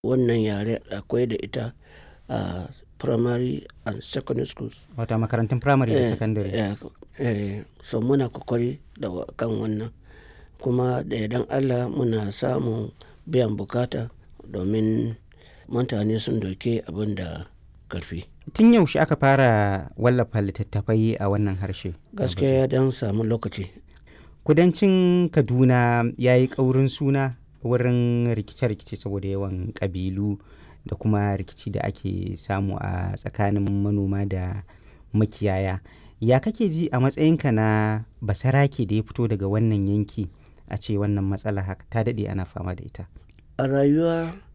wannan yare akwai da ita a primary and secondary schools. Wata makarantun firamare da sakandare. Eh, eh, so muna kokari da kan wannan kuma da yardan Allah muna samun biyan bukata domin mutane sun dauki abin da ƙarfi. Tun yaushe aka fara wallafa littattafai a wannan harshe? Gaskiya ya dan samu lokaci. Kudancin Kaduna ya yi ƙaurin suna wurin rikice-rikice saboda yawan ƙabilu da kuma rikici da ake samu a tsakanin manoma da makiyaya. Ya kake ji a matsayinka na basarake da ya fito daga wannan yanki a ce wannan matsala haka ta daɗe ana fama da ita? A rayuwa